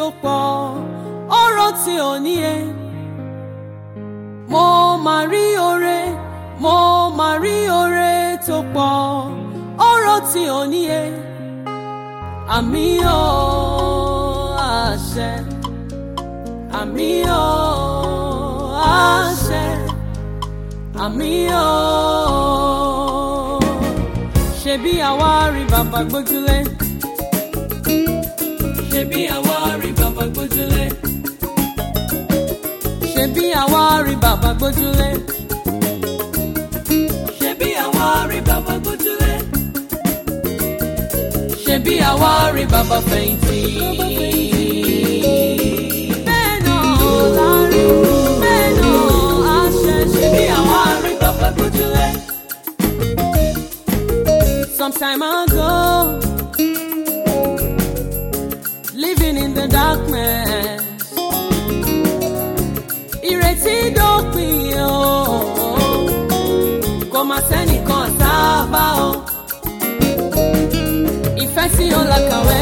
tó pọ̀ ọ̀rọ̀ tí ò níye. mo máa rí oore mo máa rí oore tó pọ̀ ọ̀rọ̀ tí ò níye. àmì ò àṣẹ àmì ò àṣẹ àmì ò ṣebí àwa rí bàbá gbójúlé ṣebí àwa rí bàbá gbójúlé ṣebí àwa rí bàbá gbójúlé ṣebí àwa rí bàbá gbójúlé ṣebí àwa rí bàbá fẹ̀yìntì. bẹ́ẹ̀ náà la rí bẹ́ẹ̀ náà a ṣe ṣebí àwa rí bàbá gbójúlé. Some time ago, living in the darkness. Ìrètí dópin o, kò má sẹ́nìkan sábà o. Ìfẹ́ tí ó làkàwé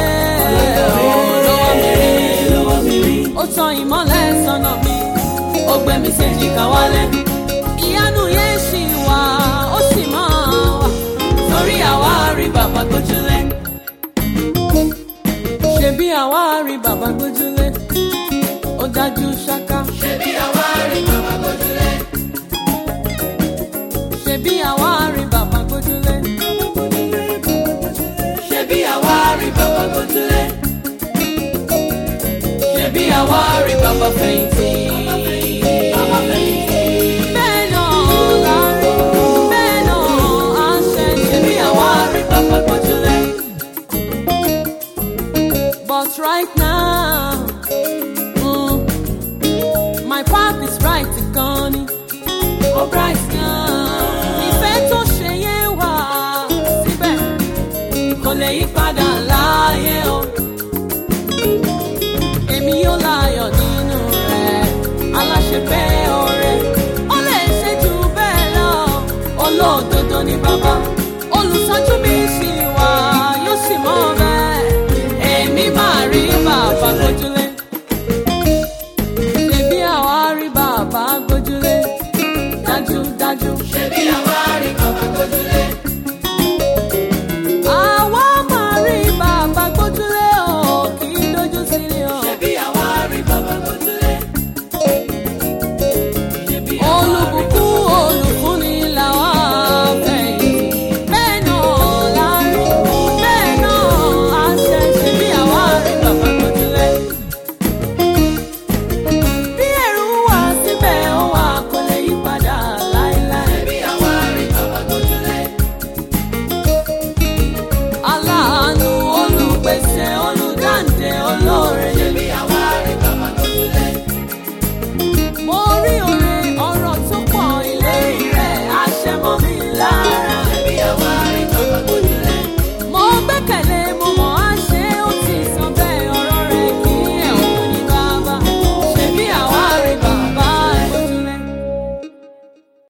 lọ́wọ́ mi rí. Ó tan ìmọ́lẹ̀ sọ́nà mi, ó gbé mi séjìká wálẹ̀. Ìyanu yẹn ṣì wà, ó sì máa wà. Torí àwa rí bàbá gbójúlé. Ṣebí àwa rí bàbá gbójúlé. Ó dájú ṣáká. Ṣebí àwa rí bàbá gbójúlé. Ṣebí àwa rí bàbá gbójúlé. Ṣebí àwa rí bàbá gbójúlé. Ṣebí àwa rí bàbá fẹ̀yìntì. Bàbá fẹ̀yìntì. Bẹ́ẹ̀ náà la rí, bẹ́ẹ̀ náà a ṣe. Ṣebí àwa rí bàbá gbójúlé. But right now, mm, my path is right gan ni. Ó bright gan. Ìfẹ́ tó ṣe yẹn wà síbẹ̀. Kò lè yí padà láàyè o. Èmi yóò láyọ̀ nínú rẹ̀. Aláṣepẹ́ ọ̀rẹ́. Ó lè ṣe jù bẹ́ẹ̀ lọ. Olóòdodo ni bàbá. Olùtọ́jú mi sì